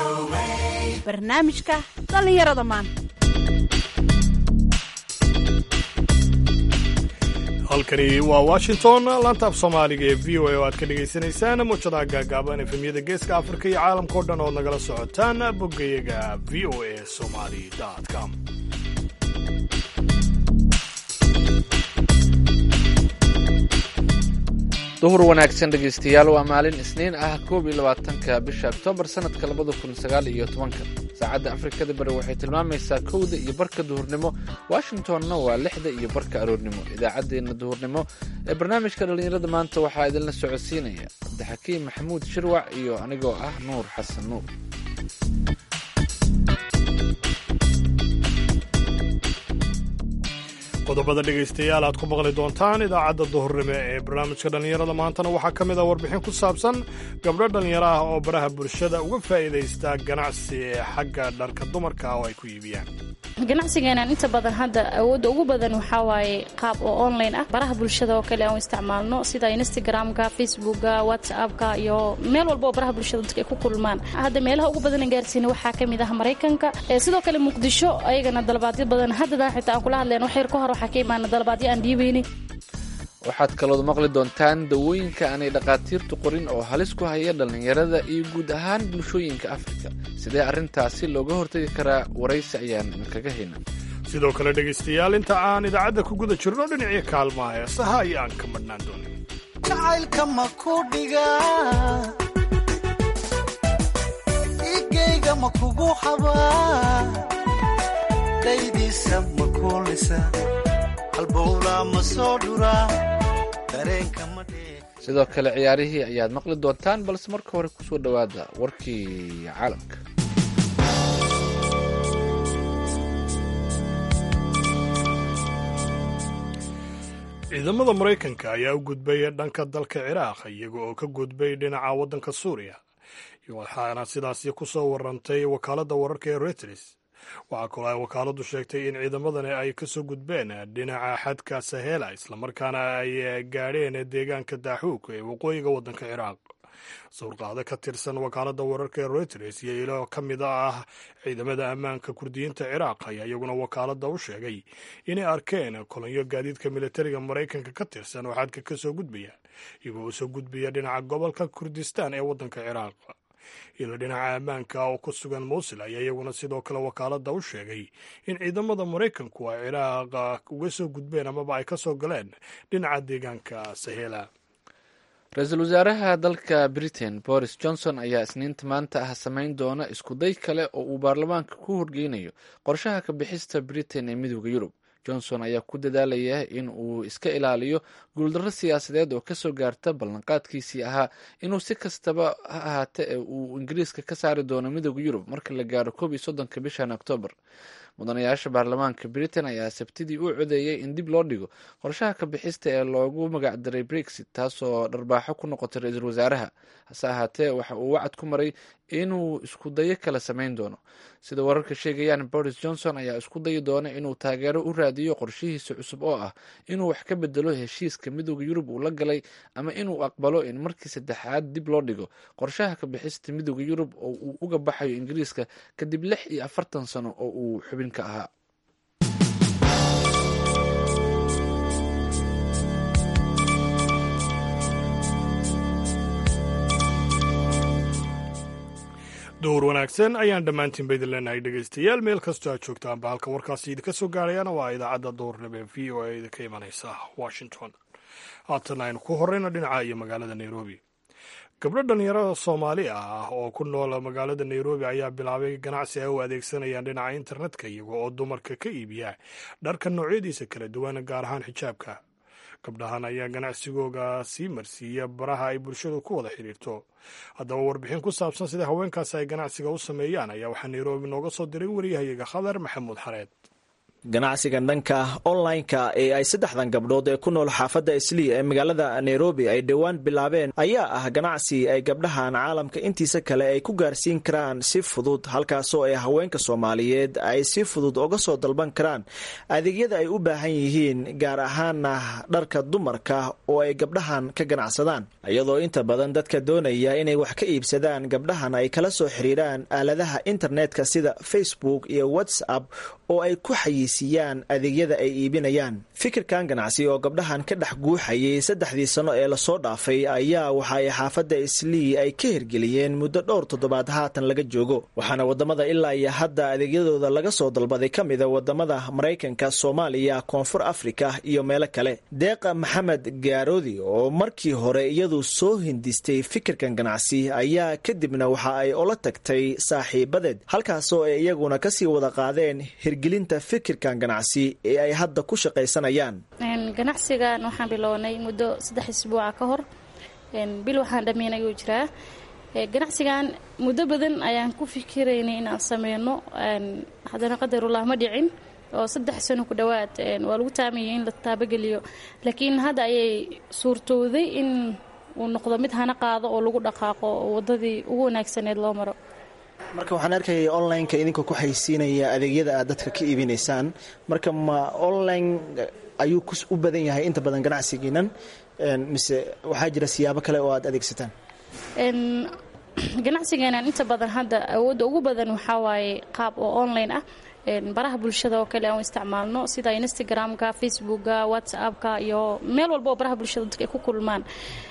barnaamijka dhallinyarada maanta halkani waa washington laanta af soomaaliga ee v o a oo aad ka dhagaysanaysaan muujadaha gaagaaban efemyada geeska afrika iyo caalamkao dhan ood nagala socotaan boggayaga v o a somali com duhur wanaagsan dhegaystayaal waa maalin isniin ah koob iyo labaatanka bisha oktoobar sanadka labada kun sagaal iyo tobanka saacadda afrikada bari waxay tilmaamaysaa kowda iyo barka duhurnimo washingtonna waa lixda iyo barka aroornimo idaacaddeenna duhurnimo ee barnaamijka dhallinyarada maanta waxaa idinla socodsiinaya cabdixakiim maxamuud shirwac iyo anigoo ah nuur xasan nuur qodobada dhegaystayaal aad ku maqli doontaan idaacadda duhurnimo ee barnaamijka dhallinyarada maantana waxaa ka mid ah warbixin ku saabsan gabdho dhallinyaro ah oo baraha bulshada uga faa'iidaysta ganacsi ee xagga dharka dumarka oo ay ku iibiyaan ganacsigeenan inta badan hadda awoodda ugu badan waxaa waaye qaab oo online ah baraha bulshada oo kale aan isticmaalno sida instagramka facebooka whatsappka iyo meel walba oo baraha bulshada dadka ay ku kulmaan hadda meelaha ugu badan aan gaarsiina waxaa ka mid ah maraykanka sidoo kale muqdisho ayagana dalabaadyo badan haddadan xitaa aan kula hadleen wax yar ka hor waxaa ka imaana dalabaadyo aan dhiibaynin waxaad kalood maqli doontaan dawooyinka aanay dhakhaatiirtu qorin oo halis ku haya dhallinyarada iyo guud ahaan bulshooyinka afrika sidee arrintaasi looga hortagi karaa waraysi ayaan idinkaga hayna sidoo kale dhegaystayaal inta aan idaacadda ku guda jirno dhinacyo kaalmaha heesaha ayaan ka madhnaan doonin jacaylka ma ku dhiga igayga ma kugu xabaa daydiisa ma kuulisa halbowla ma soo dhuraa dareenka ma sidoo kale ciyaarihii ayaad maqli doontaan balse marka hore kusoo dhowaada warkii caalamka ciidamada maraykanka ayaa u gudbay dhanka dalka ciraaq iyaga oo ka gudbay dhinaca waddanka suuriya waxaana sidaasi ku soo warantay wakaaladda wararka ee reuters waxaa kaloo ay wakaaladdu sheegtay in ciidamadani ay ka soo gudbeen dhinaca xadka sahela islamarkaana ay gaadheen deegaanka daaxuug ee waqooyiga waddanka ciraaq sawirqaado ka tirsan wakaaladda wararka ee reuters iyo ilo ka mid ah ciidamada ammaanka kurdiyiinta ciraaq ayaa iyaguna wakaaladda u sheegay inay arkeen kolonyo gaadiidka militariga maraykanka ka tirsan oo xadka ka soo gudbaya iyagoo u soo gudbaya dhinaca gobolka kurdistaan ee waddanka ciraaq ilo dhinaca ammaanka oo ku sugan muusil ayaa iyaguna sidoo kale wakaaladda u sheegay in ciidamada maraykanku ay ciraaq uga soo gudbeen amaba ay ka soo galeen dhinaca deegaanka sahela ra-iisul wasaaraha dalka britain boris johnson ayaa isniinta maanta ah samayn doona iskuday kale oo uu baarlamaanka ku horgeynayo qorshaha ka bixista britain ee midooda yurub johnson ayaa ku dadaalaya in uu iska ilaaliyo guuldarro siyaasadeed oo kasoo gaarta ballanqaadkiisii ahaa inuu si kastaba ha ahaate uu ingiriiska ka saari doono midooda yurub marka la gaaro koob iyo soddonka bishan oktoobar mudanayaasha baarlamaanka britain ayaa sabtidii u codeeyey in dib loo dhigo qorshaha ka bixista ee loogu magacdaray brexit taasoo dharbaaxo ku noqotay ra-iisul wasaaraha hase ahaatee waxa uu wacad ku maray inuu isku dayo kala samayn doono sida wararka sheegayaan boris johnson ayaa isku dayi doona inuu taageero u raadiyo qorshihiisa cusub oo ah inuu wax ka bedelo heshiiska midooda yurub uu la galay ama inuu aqbalo in markii saddexaad dib loo dhigo qorshaha ka bixista midooda yurub oo uu uga baxayo ingiriiska kadib lix iyo afartan sano oo uu xubin ka ahaa dowr wanaagsan ayaan dhammaantiin ba idin leenahay dhegaystayaal meel kastoo aad joogtaanba halka warkaasi idinka soo gaarayana waa idaacadda dowrnimo ee v o a idinka imanaysa washington haatan aynu ku horeyno dhinaca iyo magaalada nairobi gabdho dhallinyarada soomaali ah oo ku nool magaalada nairobi ayaa bilaabay ganacsi ay u adeegsanayaan dhinaca internetka iyaga oo dumarka ka iibiya dharka noocyadiisa kala duwan gaar ahaan xijaabka gabdhahan ayaa ganacsigooga sii marsiiya baraha ay bulshadu ku wada xidhiirto haddaba warbixin ku saabsan sida haweenkaasi ay ganacsiga u sameeyaan ayaa waxaa nairobi nooga soo diray wariyahayaga khadar maxamuud xareed ganacsigan dhanka online-ka ee ay saddexdan gabdhood ee ku nool xaafadda islii ee magaalada nairobi ay dhowaan bilaabeen ayaa ah ganacsi ay gabdhahan caalamka intiisa kale ay ku gaarsiin karaan si fudud halkaasoo ay haweenka soomaaliyeed ay si fudud uga soo dalban karaan adeegyada ay u baahan yihiin gaar ahaana dharka dumarka oo ay gabdhahan ka ganacsadaan iyadoo inta badan dadka doonaya inay wax ka iibsadaan gabdhahan ay kala soo xiriiraan aaladaha internetka sida facebook iyo whatsapp oo ay ku xayiisiyaan adeegyada ay iibinayaan fikirkan ganacsi oo gabdhahan ka dhex guuxayay saddexdii sano ee lasoo dhaafay ayaa waxa ay xaafadda islii ay ka hirgeliyeen muddo dhowr toddobaad haatan laga joogo waxaana wadamada ilaa iyo hadda adeegyadooda laga soo dalbaday ka mida wadamada maraykanka soomaaliya koonfur afrika iyo meelo kale deeqa maxamed gaaroodi oo markii hore iyadu soo hindistay fikirkan ganacsi ayaa kadibna waxa ay ola tagtay saaxiibadeed halkaasoo ay iyaguna kasii wada qaadeen hirgelinta fikirkan ganacsi ee ay hadda ku shaqaysanayaan ganacsigan waxaan bilownay muddo saddex isbuuca ka hor bil waxaan dhammeyn ayuu jiraa ganacsigan muddo badan ayaan ku fikiraynay inaan sameyno haddana qadarullah ma dhicin oo saddex sano ku dhowaad waa lagu taamayay in la taabageliyo laakiin hadda ayay suurtowday in uu noqdo mid hana qaado oo lagu dhaqaaqo oo wadadii ugu wanaagsaneed loo maro marka waxaan arkayay online-ka idinka ku xaysiinaya adeegyada aad dadka ka iibinaysaan marka ma online ayuu u badan yahay inta badan ganacsigiinan mise waxaa jira siyaabo kale oo aad adeegsataan ganacsigeenan inta badan hadda awoodda ugu badan waxaa waaye qaab oo online ah baraha bulshada oo kale aan isticmaalno sida instagramka facebooka whatsappka iyo meel walba oo baraha bulshada dadka ay ku kulmaan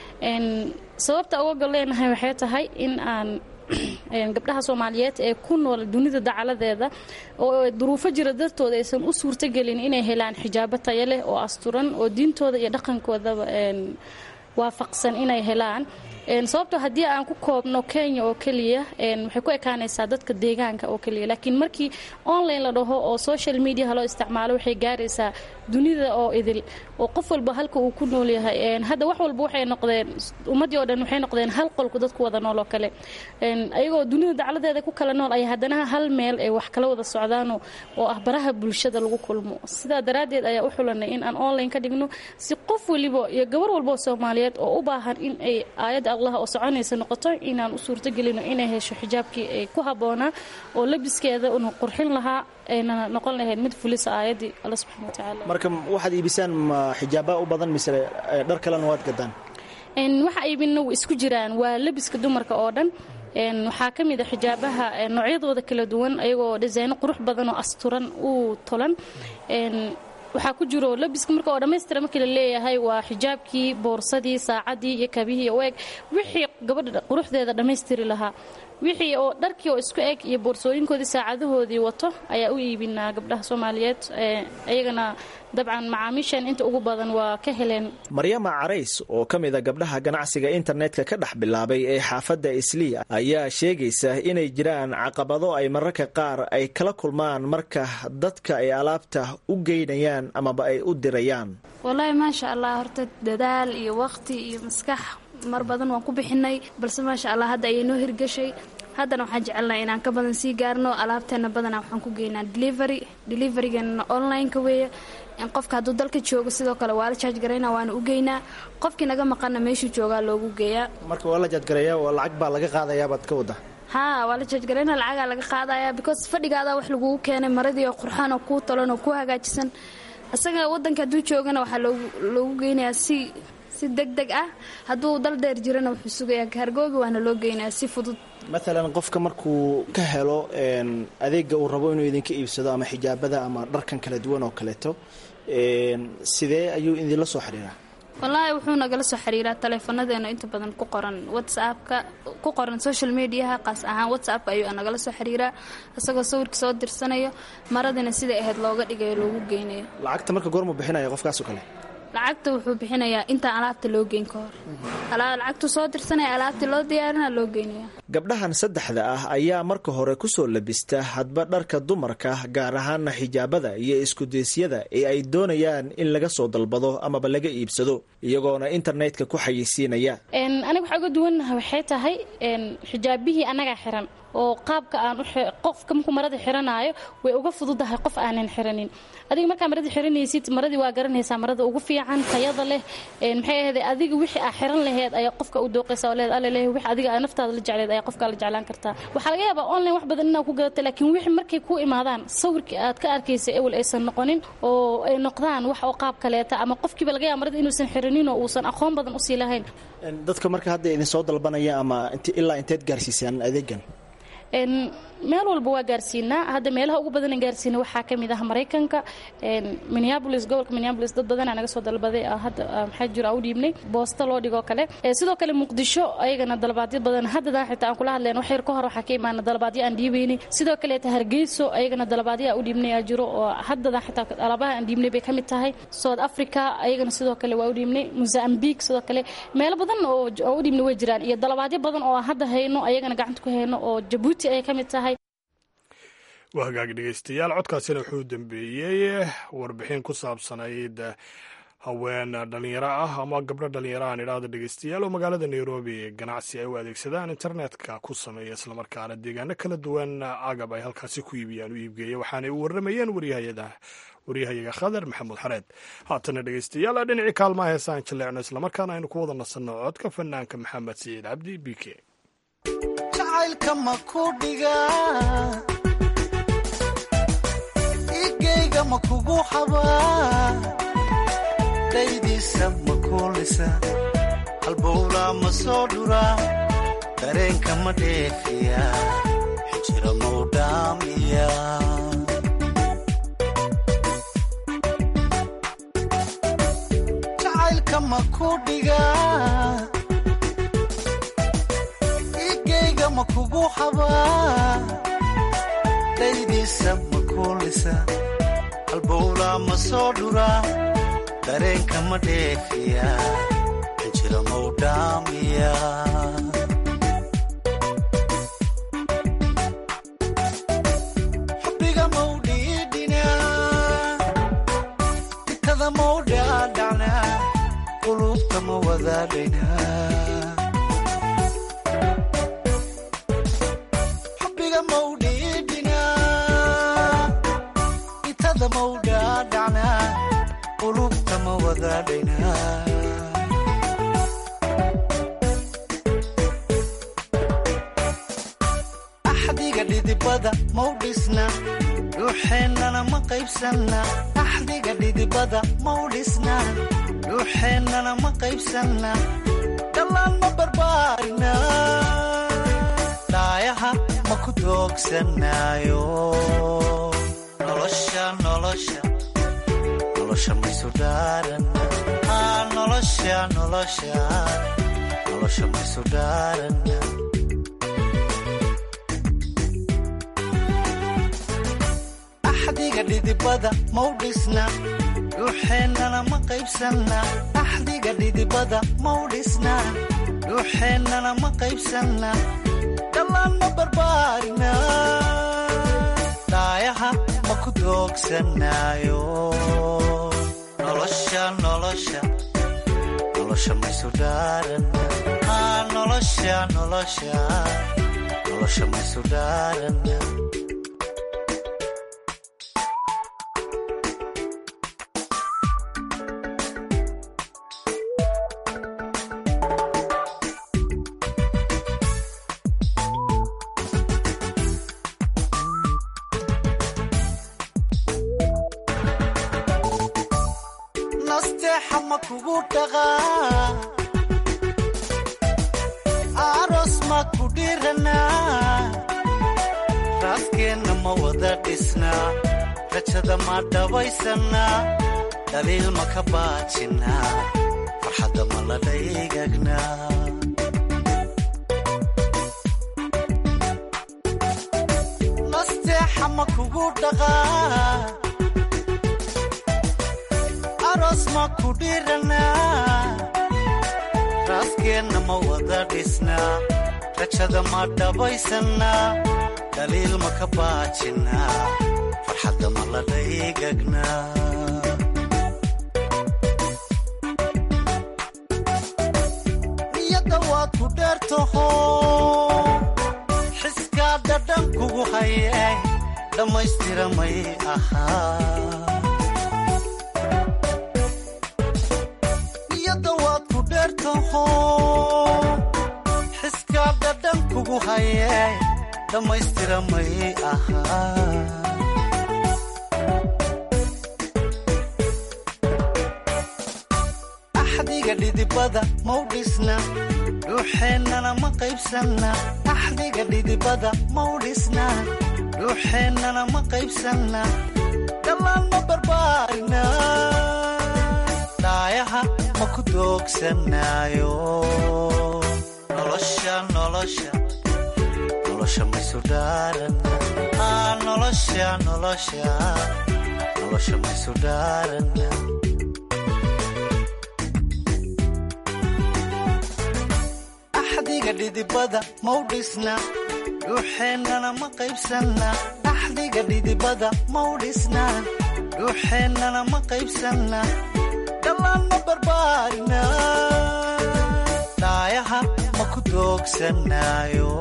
sababta uga gol leenahay waxay tahay in aan gabdhaha soomaaliyeed ee ku nool dunida dacaladeeda oo duruufo jira dartooda aysan u suurtogelin inay helaan xijaabo taya leh oo asturan oo diintooda iyo dhaqankoodaba waafaqsan inay helaan sababtoo haddii aan ku koobno kenya oo keliya waxay ku ekaanaysaa dadka deegaanka oo keliya laakiin markii online la dhaho oo social mediaha loo isticmaalo waxay gaaraysaa dunida oo idil oo qof walba halka uu ku nool yahay hadda wax walba waxay noqdeen ummaddii oo dhan waxay noqdeen hal qolku dadku wada nool oo kale ayagoo dunida dacladeeda ku kala nool ay haddana hal meel ay wax kala wada socdaan oo ah baraha bulshada lagu kulmo sidaa daraaddeed ayaa u xulanay in aan online ka dhigno si qof waliba iyo gabar walba oo soomaaliyeed oo u baahan in ay aayadda allah oo soconaysa noqoto inaan u suurtogelino inay hesho xijaabkii ay ku habboonaa oo labiskeeda una qurxin lahaa ayna noqon lahayd mid fulisa aayaddii alla subxana wa tacaala marka waxaad iibisaan ma xijaaba u badan mise dhar kalena waad gadaan waxa iibina way isku jiraan waa labiska dumarka oo dhan waxaa ka mid a xijaabaha noocyadooda kala duwan ayagoo dhisayno qurux badan oo asturan u tolan waxaa ku jiro labiska marka oo dhammaystira markii la leeyahay waa xijaabkii boorsadii saacadii iyo kabihii u eg wixii gabadha quruxdeeda dhammaystiri lahaa wixii oo dharkii oo isku eg iyo boorsooyinkoodii saacadahoodii wato ayaa u iibinaa gabdhaha soomaaliyeed iyagana dabcan macaamiishan inta ugu badan waa ka heleen maryama carays oo ka mid a gabdhaha ganacsiga internetka ka dhex bilaabay ee xaafadda islii ayaa sheegaysa inay jiraan caqabado ay mararka qaar ay kala kulmaan marka dadka ay alaabta u geynayaan amaba ay u dirayaan wallaahi maasha allah horta dadaal iyo waqti iyo maskax mar badan waan ku bixinay balse maasha allah hadda ayay noo hirgashay haddana waxaan jecelnaha inaan ka badan sii gaarno alaabteena badanaa waxaan ku geynaa delivery deliverygeena online-ka weeye qofka hadduu dalka joogo sidoo kale waa la jaajgarayna waana u geynaa qofkii naga maqanna meeshuu joogaa loogu geeyaa marka waa la jaajgareeya oo lacag baa laga qaadayabaad ka wada haa waa la jaajgarayna lacagaa laga qaadaya because fadhigaadaa wax lagugu keenay maradii oo qurxaan oo kuu tolan oo kuu hagaajisan isaga wadanka hadduu joogana waxaa loogu geynayaa si si deg deg ah hadduu dal dheer jirana wuxuu sugayaa kaargooga waana loo geynayaa si fudud maalan qofka markuu ka helo adeega uu rabo inuu idinka iibsado ama xijaabada ama dharkan kala duwan oo kaleeto sidee ayuu idinla soo xiriiraa wallaahi wuxuu nagala soo xiriiraa taleefonadeena inta badan ku qoran whatsappka ku qoran social mediaha qaas ahaan whatsappka ayuu nagala soo xiriiraa isagoo sawirka soo dirsanayo maradina siday ahayd looga dhigayo loogu geynayo lacagta marka goormu bixinaya qofkaasoo kale lacagta wuxuu bixinayaa intaan alaabta loo geyn ka hor lacagtu soo dirsanaya alaabtii loo diyaarina loo geynaya gabdhahan saddexda ah ayaa marka hore kusoo labista hadba dharka dumarka gaar ahaana xijaabada iyo iskudeysyada ee ay doonayaan in laga soo dalbado amaba laga iibsado iyagoona internetka ku xayeysiinaya aniga waxaa uga duwannaha waxay tahay xijaabihii annagaa xiran oo qaabka aan qofka markuu marada xiranaayo way uga fududahay qof aanan xiranin adiga markaa marada xiranaysid maradii waa garanaysaa marada ugu fiican tayada leh maxay ahayd adiga wixii aa xiran laheed ayaa qofka u dooqaysa oo leed alle leh wix adiga aa naftaada la jecleed ayaa qofka la jeclaan kartaa waxaa laga yaabaa online wax badan inaad ku gadata laakiin wixii markay ku imaadaan sawirkii aad ka arkaysa ewel aysan noqonin oo ay noqdaan wax oo qaab kaleeta ama qofkiiba laga yaaba marada inuusan xiranin oo uusan aqoon badan usii lahayn dadka marka hadda idin soo dalbanaya ama ilaa inteed gaarsiisaan adeegan meel walba waa gaarsiinaa hadda meelaha ugu badan gaarsiina waxaa ka mid ah maraykanka minneabolis gobolka minneabolis dad badanaa naga soo dalbaday hadda maxaa jiro u dhiibnay boosta loo dhigoo kale sidoo kale muqdisho ayagana dalabaadyo badan haddadan xitaa aan kula hadleen wax yar ka hor waxaa ka imaana dalabaadyo aan dhiibaynay sidoo kaleeta hargeyso ayagana dalabaadyo aa u dhiibnay aa jiro oo haddadan xitaa alaabaha aan dhiibnay bay ka mid tahay south africa ayagana sidoo kale waa u dhiibnay mozambique sidoo kale meelo badan oo u dhiibnay way jiraan iyo dalabaadyo badan oo hadda hayno ayagana gacanta ku hayno oo jabuuti ay ka mid tahay waa hagaag dhegeystayaal codkaasina wuxuu dambeeyey warbixin ku saabsanayd haween dhalinyaro ah ama gabdho dhalinyaro aan idhaahdo dhegeystayaal oo magaalada nairobi ganacsi ay u adeegsadaan internetka ku sameeya islamarkaana deegaano kala duwan agab ay halkaasi ku iibiyaan u iibgeeya waxaanay u warramayeen waryahayaga khadar maxamuud xareed haatana dhegeystayaal dhinacii kaalmaha heesaan jaleecno islamarkaana aynu ku wada nasanno codka fanaanka maxamed siciid cabdi b k jacaylka ma ku dhigaa igayga ma kugu xabaa daydiisa ma kuulisa halbowlaa ma soo dhuraa dareenka ma dheefiya xijira mau dhaamiya jacaylka ma ku dhigaa igayga ma kugu xabaa daydiisa ma kuulisa halbowlaa ma soo dhuraa dareenka ma dheefiya xijira mau dhaamiya xubbiga mau dhiidhinaa ikada mau dhaadhacnaa qulubta ma wadaadhaynaa xubbiga mau dhiidhinaa itada mau dhaadhacnaa qulubta ma wadaadhaynaa axdiga dhidibada mau dhisna dhuuxeennana ma qaybsanna axdiga dhidibada mau dhisna dhuuxeennana ma qaybsanna dhallaan ma barbaarina dhaayaha ma ku doogsanaayo nolosha nolosha nolosha maysu dhaarana aa nolosha nolosha nolosha maysu dhaarana axdiga dhidibada mau dhisna dhuuxeennana ma qaybsanna axdiga dhidibada mau dhisna dhuuxeennana ma qaybsanna dhallaan ma barbaarina dhaayaha ma ku doogsanaayo nolosha nolosha nolosha maysu dhaarana aa nolosha nolosha nolosha maysu dhaarana nasteexa ma kugu dhaqaa aroos ma ku dhiranaa raaskeenna ma wada dhisnaa rajada ma dhabaysannaa dhaliil ma ka baajinnaa farxadda ma la dhaygagnaa nasteexa ma kugu dhaqaa aroos ma ku dhiranaa raaskeenna ma wada dhisnaa rajada ma dhabaysannaa dhaliil ma ka baajinnaa farxadda ma la dhaygagnaa niyadda waad ku dheertaho xiskaa hayay dhammaystiramay ahaa niyadda waad ku dheertaho xiskaa dhadhan kugu hayay dhammaystiramay ahaa axdiga dhidibada mau dhisna dhuuxeennana ma qaybsanna axdiga dhidibada mau dhisna dhuuxeennana ma qaybsanna dhammaan ma barbaarina dhaayaha ma ku doogsanaayo nolosha nolosha nolosha maysu dhaarana nolosha nolosha nolosha maysu dhaarana axdiga dhidibada mau dhisna dhuuxeennana ma qaybsanna axdiga dhidibada mau dhisna dhuuxeennana ma qaybsanna dhammaan ma barbaarina dhaayaha ma ku doogsanaayo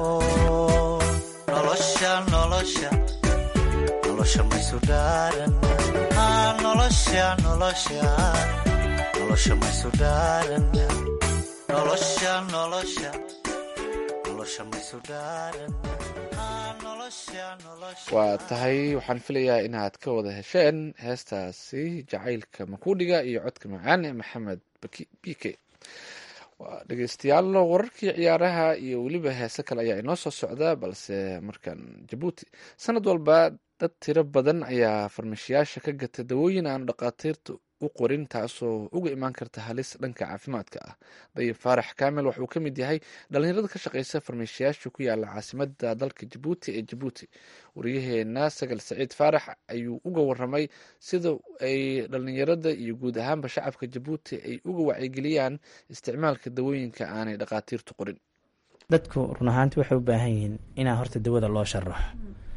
nolosha nolosha nolosha maysu dhaarana nolosha nolosha nolosha maysu dhaarana nolosha nolosha nolosha maysu dhaarana nolosha nolosha waa tahay waxaan filayaa inaad ka wada hesheen heestaasi jacaylka makuudhiga iyo codka macaan ee maxamed b k waa dhegeystayaal wararkii ciyaaraha iyo weliba heese kale ayaa inoo soo socda balse markan jabuuti sanad walba dad tiro badan ayaa farmashiyaasha ka gata dawooyin aan dhaqaatiirta u qorin taasoo uga imaan karta halis dhanka caafimaadka ah dayib faarax kaamil waxauu ka mid yahay dhalinyarada ka shaqeysa farmashiyaasha ku yaala caasimada dalka jabuuti ee jabuuti wariyaheena sagal saciid faarax ayuu uga waramay sida ay dhalinyarada iyo guud ahaanba shacabka jabuuti ay uga wacyigeliyaan isticmaalka dawooyinka aanay dhaqaatiirtu qorin dadku run ahaanti waxay u baahan yihiin inaa horta dawada loo sharaxo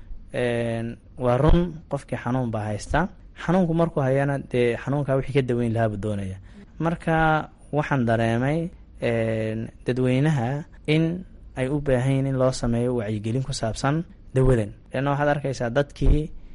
waa run qofkii xanuun baa haystaa xanuunku markuu hayana dee xanuunkaa wixii ka daweyn lahaabuu doonaya marka waxaan dareemay dadweynaha in ay u baahan yihin in loo sameeyo wacyigelin ku saabsan dawadan leanna waxaad arkaysaa dadkii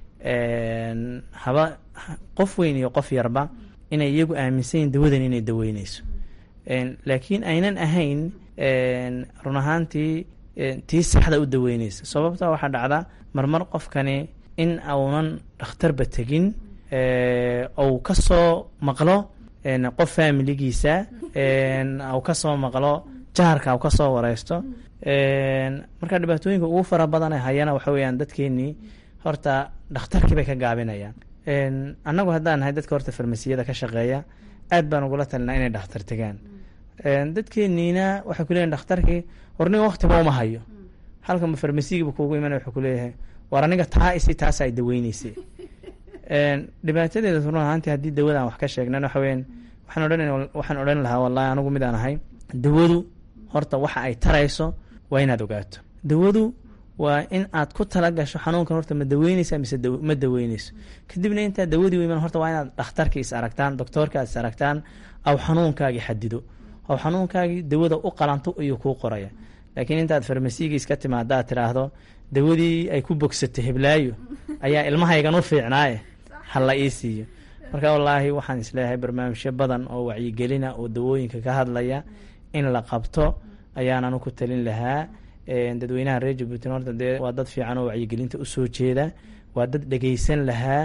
haba qof weyn iyo qof yarba inay iyagu aaminsan yihin dawadan inay daweyneyso laakiin aynan ahayn run ahaantii tii saxda u daweyneysa sababta waxaa dhacda marmar qofkani in aunan dhakhtarba tegin ou kasoo maqlo qof faamiligiisa au kasoo maqlo jaharka au kasoo wareysto marka dhibaatooyinka ugu fara badan ee hayana waxa weyaan dadkeenii horta dhakhtarkii bay ka gaabinayaan annagu haddaan nahay dadka horta farmasiyada ka shaqeeya aad baan ugula talinaa inay dhakhtar tegaan dadkeeniina waxay kuleeyihin dhakhtarkii warniga waktiba uma hayo halkanba farmasigiiba kuugu imanaya wuxuu kuleeyahay war aniga taa isi taasa ay daweyneysay dhibaatadeeda run ahaantii haddii dawada aan wax ka sheegnan waxa weyan waxaan odhan waxaan odhan lahaa wallahi anigu midaan ahay dawadu horta waxa ay tarayso waa inaad ogaato dawadu waa in aad ku tala gasho xanuunkan horta ma daweyneysa mise ma daweyneyso kadibna intaa dawadii iman horta waa inaad dhakhtarka is aragtaan doctoorka aad is aragtaan aw xanuunkaagii xadido aw xanuunkaagii dawada u qalanto ayuu kuu qoraya laakiin intaad farmasiyiga iska timaada aad tiraahdo dawadii ay ku bogsatay heblaayo ayaa ilmahaygan u fiicnaaye hala ii siiyo marka wallaahi waxaan isleeyahay barnaamijyo badan oo wacyigelina oo dawooyinka ka hadlaya in la qabto ayaananu ku talin lahaa dadweynaha reer jabuutin horta dee waa dad fiican oo wacyigelinta usoo jeeda waa dad dhegeysan lahaa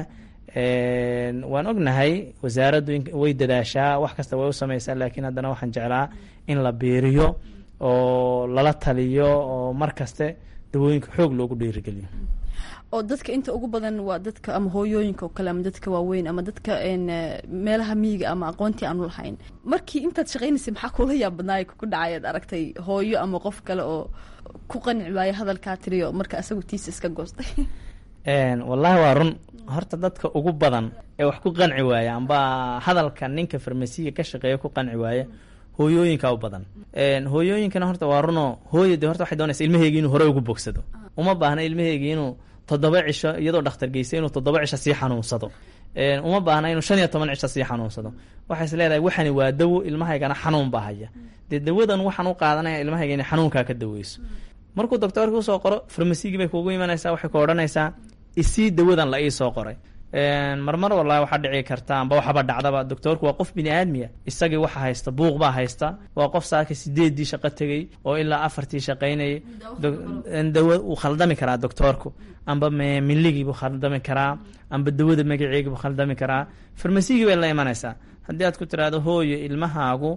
waan ognahay wasaaraddu way dadaashaa wax kasta way u sameysaa laakiin haddana waxaan jeclaa in la biiriyo oo lala taliyo oo mar kaste dawooyinka xoog loogu dhiirigeliyo oo dadka inta ugu badan waa dadka ama hooyooyinka oo kale ama dadka waaweyn ama dadka meelaha miyiga ama aqoontii aanu lahayn markii intaad shaqaynaysay maxaa kula yaab badnaay ku dhacay ad aragtay hooyo ama qof kale oo ku qanci waayo hadalkaa tiriyo marka asagu tiisa iska goostay wallaahi waa run horta dadka ugu badan ee wax ku qanci waaya amba hadalka ninka farmasiga ka shaqeeya ku qanci waaya hooyooyinka u badan hooyooyinkana horta waa runoo hooya de horta waxay doonaysa ilmaheegi inuu hore ugu bogsado uma baahna ilmaheegi inuu toddoba cisho iyadoo dhakhtar geystay inuu toddoba cisho sii xanuunsado uma baahna inuu shan iyo toban cisho sii xanuunsado waxay is leedahay waxani waa dawo ilmahaygana xanuun baa haya dee dawadan waxaan u qaadanaya ilmahayga inay xanuunkaa ka daweyso markuu doctoorka usoo qoro farmasigii bay kuugu imanaysaa waxay ku odhanaysaa isii dawadan la ii soo qoray marmar wallahi waxaa dhici karta amba waxaba dhacdaba doctoorku waa qof bini aadmiya isagii waxa haysta buuq baa haysta waa qof saaka sideedii shaqo tegey oo ilaa afartii shaqaynayay dawa uu khaldami karaa doctoorku amba miligiibuu khaldami karaa amba dawada magaceegiibuu khaldami karaa farmasigii bay la imanaysaa haddii aad ku tiraahdo hooyo ilmahaagu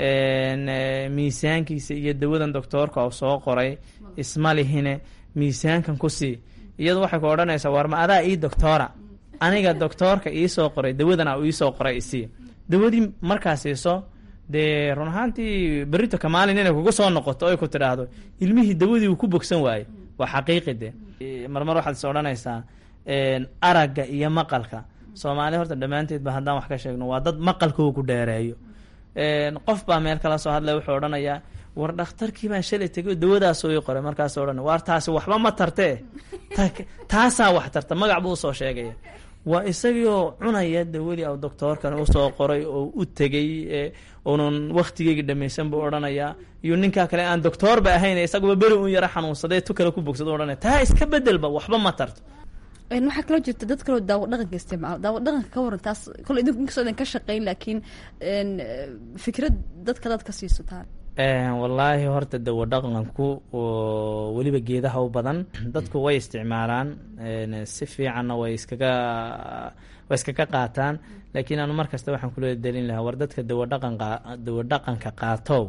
miisaankiisa iyo dawadan doctoorka oo soo qoray isma lihine miisaankan ku sii iyadu waxay ku odhanaysaa warma adaa ii doctoora aniga doctoorka iisoo qoray dawadana uu iisoo qoray isii dawadii markaa siiso dee run ahaantii berito kamaalin inay kugu soo noqoto oy ku tidhaahdo ilmihii dawadii uu ku bogsan waaye waa xaqiiqi de marmar waxaad is odhanaysaa aragga iyo maqalka soomaali horta dhammaanteedba haddaan wax ka sheegno waa dad maqalkoo ku dheereeyo qof baa meel kala soo hadlay wuxuu odhanayaa war dhakhtarkii baan shalay tegay dawadaasoo ii qoray markaasoo odhan waar taasi waxba ma tartee taasaa wax tarta magac buu usoo sheegaya waa isagiioo cunaya dawadii au doctoorkan usoo qoray oo u tegay unan waktigeyga dhamaysan buu odhanayaa iyo ninkaa kale aan doctoorba ahayn isaguba beri un yaro xanuunsadee tu kale ku bogsado odhanaya taa iska bedelba waxba ma tarto waxaa kaloo jirta dad kaloo daawo dhaqanka isticmaalo daawo dhaqanka ka waran taas kole idinku inkastoo idin ka shaqeyn laakiin fikrad dadka dad ka siiso taa wallaahi horta dawo dhaqanku weliba geedaha u badan dadku way isticmaalaan si fiicanna way iskaga way iskaga qaataan laakiin anu mar kasta waxaan kula delin lahaa war dadka dawo dhaqanka dawo dhaqanka qaatow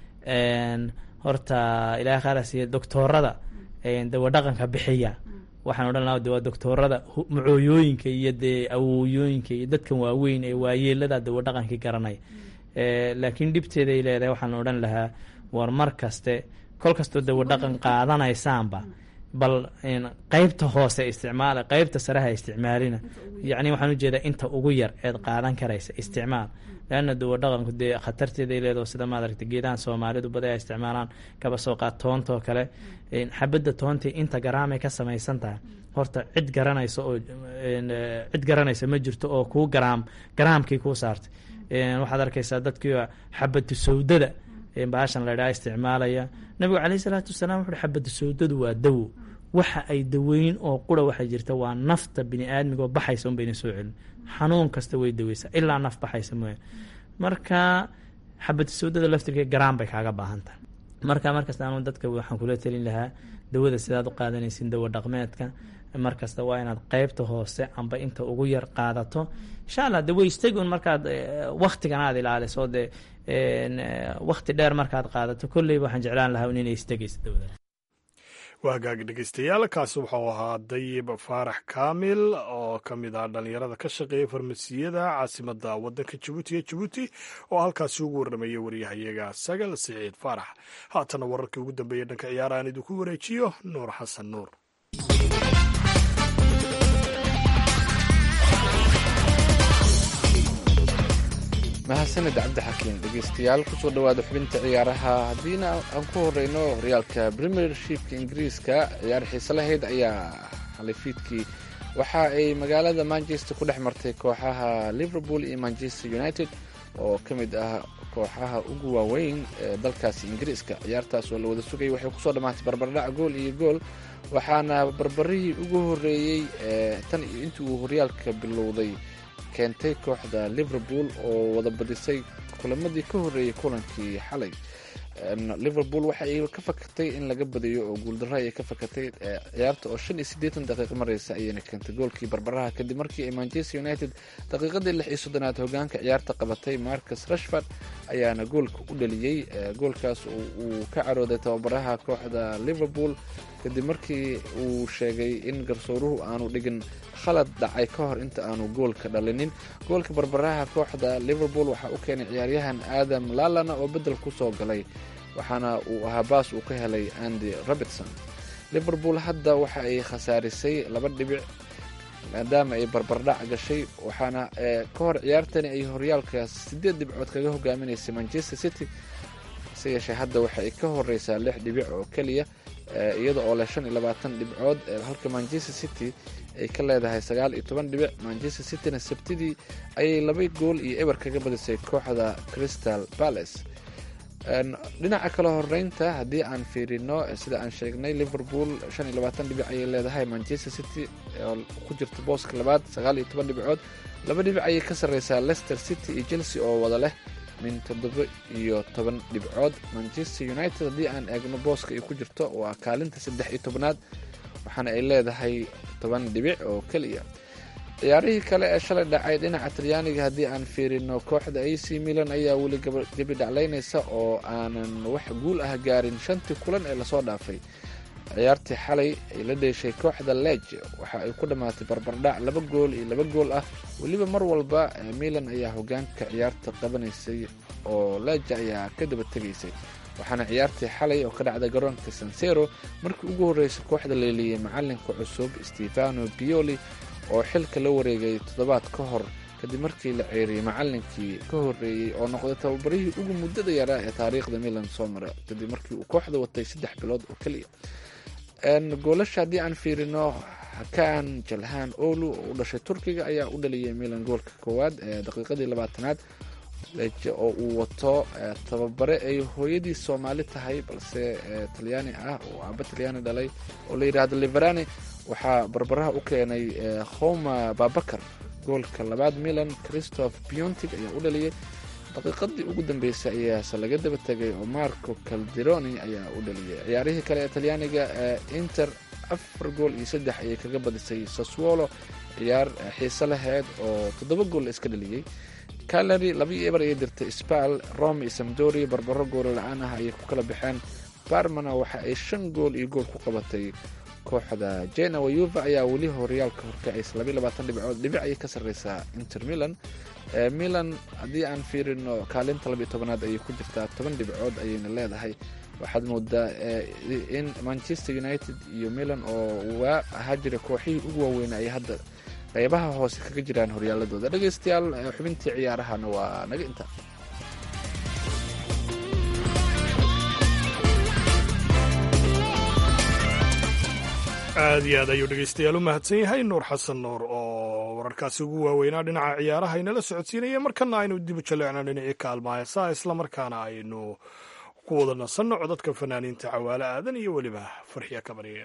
horta ilaah khaarasiiya doctoorada dawo dhaqanka bixiya waxaan odhan lahaa de waa doctoorada macooyooyinka iyo dee awooyooyinka iyo dadkan waaweyn ee waayeelada dawo dhaqankii garanay laakiin dhibteeday leedahay waxaan odhan lahaa war mar kaste kol kastoo dawo dhaqan qaadanaysaanba bal qeybta hoose isticmaala qeybta sareha isticmaalina yacni waxaan ujeedaa inta ugu yar eed qaadan karaysa isticmaal leanna dawo dhaqanku dee khatarteeday leedaho sida maad aragta geedahan soomaalidu badi ay isticmaalaan kaba soo qaad toontoo kale xabadda toontii inta garaamay ka samaysan tahay horta cid garanaysa oo cid garanaysa ma jirto oo kuu garaam garaamkii kuu saartay waxaad arkaysaa dadkii xabadu sawdada baashan la ydhaha isticmaalaya nabigu caleyhi salaatu wasalaam wuxuuhi xabadu sawdadu waa dawo waxa ay daweyn oo qura waxay jirta waa nafta bini aadmigaoo baxaysa un bayna soo celin xanuun kasta way daweysaa ilaa naf baxaysa mooya marka xabadu sawdada laftirka garaan bay kaaga baahan tahay marka markasta anu dadka waxaan kula telin lahaa dawada sidaad u qaadanaysin dawo dhaqmeedka markasta waa inaad qeybta hoose amba inta ugu yar qaadato insha allah de way istegun markaad waktigan aad ilaaliso dee wakti dheer markaad qaadato kolleyba waxaan jeclaan lahaa inay istegayso dawada waa hagaag dhegeystayaal kaasi wuxuu ahaa dayib faarax kaamil oo ka mid ah dhallinyarada ka shaqeeya farmasiyada caasimada wadanka jabuuti ee jabuuti oo halkaasi ugu warramayay waryahayaga sagal siciid faarax haatana wararkii ugu dambeeyey dhanka ciyaara aan idinku wareejiyo nuur xasan nuur mahadsanid cabdixakiin dhegeystayaal kusoo dhowaada xubinta ciyaaraha haddiina aan ku horeyno horyaalka premiershipka ingiriiska ciyaar xiise lahayd ayaa halifiidkii waxa ay magaalada manchester ku dhex martay kooxaha liverpool iyo manchester united oo ka mid ah kooxaha ugu waaweyn ee dalkaasi ingiriiska ciyaartaas oo la wada sugayay waxay kusoo dhammaatay barbardhac gool iyo gool waxaana barbarihii ugu horeeyey tan iyo intii uu horyaalka bilowday keentay kooxda liverpool oo wada badisay kulamadii ka horreeyey kulankii xalay liverpool waxa ay ka fakatay in laga badiyo oo guuldarro ayay ka fakatay ciyaarta oo shan iyo siddeetan daqiiq mareysa ayayna keentay goolkii barbaraha kadib markii ay manchester united daqiiqadii lix iyo soddonaad hogaanka ciyaarta qabatay marcus rashford ayaana goolka u dhaliyey goolkaas uu ka carooday tababaraha kooxda liverpool kadib markii uu sheegay in garsooruhu aanu dhigin khalad dhacay ka hor inta aanu goolka dhalinin goolka barbaraha kooxda liverpool waxaa u keenay ciyaaryahan adam lalana oo bedel kusoo galay waxaana uu ahaa baas uu ka helay andy robertson liverpool hadda waxa ay khasaarisay laba dhibic maadaama ay barbardhac gashay waxaana ka hor ciyaartani ay horyaalkaas siddeed dhibcood kaga hogaaminaysay manchester city hase yeeshee hadda waxa ay ka horeysaa lix dhibic oo keliya iyada oo leh shan iyo labaatan dhibcood halka manchester city ay ka leedahay sagaal iyo toban dhibic manchester cityna sabtidii ayay laba gool iyo eber kaga badisay kooxda crystal palace dhinaca kale horeynta haddii aan fiirino sida aan sheegnay liverpool shan iyo labaatan dhibic ayay leedahay manchester city oo ku jirta booska labaad sagaal iyo toban dhibcood laba dhibic ayay ka sarreysaa leicester city iyo chelsea oo wada leh min toddoba iyo toban dhibcood manchester united haddii aan eegno booska ay ku jirto waa kaalinta saddex iyo tobnaad waxaana ay leedahay toban dhibic oo keliya ciyaarihii kale ee shalay dhacay dhinaca talyaaniga haddii aan fiirino kooxda a c milan ayaa weli gebi dhaclaynaysa oo aanan wax guul ah gaarin shantii kulan ee lasoo dhaafay ciyaartii xalay ay la dheeshay kooxda lej waxa ay ku dhammaatay barbardhac laba gool iyo laba gool ah weliba mar walba milan ayaa hogaanka ciyaarta qabanaysay oo leja ayaa ka daba tegaysay waxaana ciyaartii xalay oo ka dhacda garoonka sansero markii ugu horreysay kooxda leeliyey macalinka cusub stefano bioli oo xilka la wareegay toddobaad ka hor kadib markii la ceeriyey macalinkii ka horreeyey oo noqday tababarihii ugu muddada yaraa ee taariikhda milan soo mara kadib markii uu kooxda watay saddex bilood oo keliya goolasha haddii aan fiirino hakaan jalhaan olu oo u dhashay turkiga ayaa u dhaliyay milan goolka koowaad ee daqiiqadii labaatanaad leje oo uu wato tababare ay hooyadii soomaali tahay balse talyaani ah oo aaba talyaani dhalay oo la yidhaahdo liverani waxaa barbaraha u keenay khoma babakar goolka labaad milan christoph biontig ayaa u dhaliyay daqiiqadii ugu dambeysay ayaase laga daba tegay oo marco calderoni ayaa u dhaliyay ciyaarihii kale ee talyaaniga inter afar gool iyo saddex ayay kaga badisay saswolo ciyaar xiise laheyd oo toddoba gool la iska dhaliyey calary laba iyo eber ayay dirtay spal rome iyo samdori barbaro goolo la-aan ah ayay ku kala baxeen barmana waxa ay shan gool iyo gool ku qabatay kooxda genoa yuva ayaa weli horyaalka horkacaysa labaiy labaatan dhibcood dhibic ayay ka sarreysaa inter milan milan haddii aan fiirino kaalinta labiiyo tobanaad ayay ku jirtaa toban dhibcood ayayna leedahay waxaad moodaa in manchester united iyo milan oo waa ahaa jira kooxihii ugu waaweyna ay hadda qeybaha hoose kaga jiraan horyaaladooda dhegeystayaal xubintii ciyaarahana waa naga inta aad iyo aad ayuu dhegeystayaal u mahadsan yahay nuur xasan nuur oo wararkaasi ugu waaweynaa dhinaca ciyaaraha inala socodsiinaya markana aynu dibu jaleecno dhinacii kaalma heesaa islamarkaana aynu ku wada nasanno codadka fanaaniinta cawaale aadan iyo weliba farxiya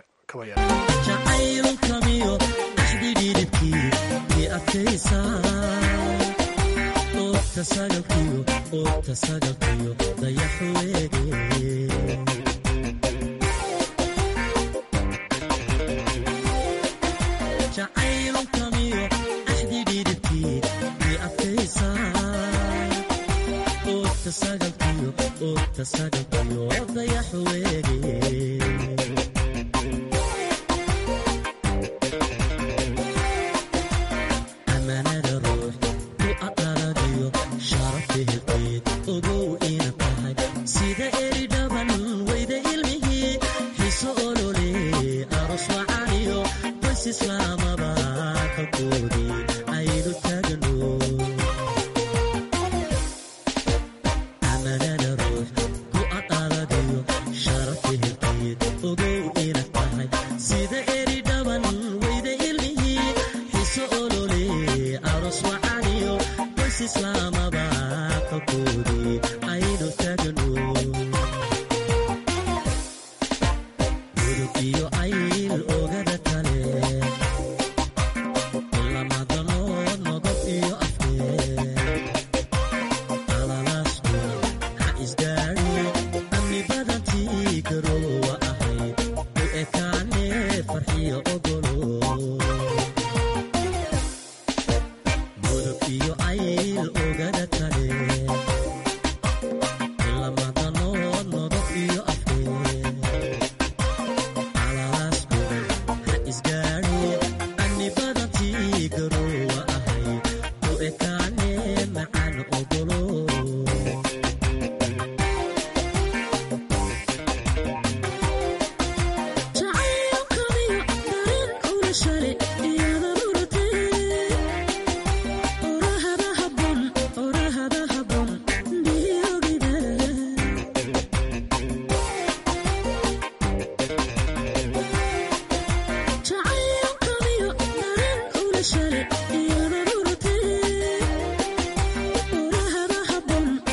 kabarya amanada ruux ku aqaradayo sharafi hilqeed ogow ina tahay sida eri dhaban weyda ilmihii xiso olole aros wacaniyo qoys islaamaba kakoodii aynu taagano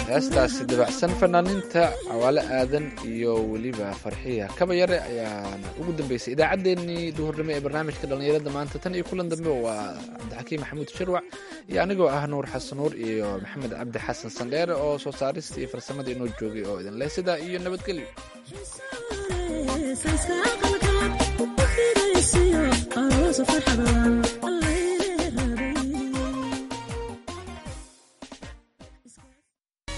heestaasi dabacsan fanaaniinta cawaale aadan iyo weliba farxiya kaba yare ayaana ugu dambeysay idaacaddeenii duhurnimo ee barnaamijka dhallinyarada maanta tan iyo kulan dambe waa cabdixakiim maxamuud shirwac iyo anigoo ah nuur xasan nuur iyo maxamed cabdi xasan sandheere oo soo saarista iyo farsamada inoo joogay oo idin leh sidaa iyo nabadgelyo sayska aqalka u fidaysiyo aroosa farxadan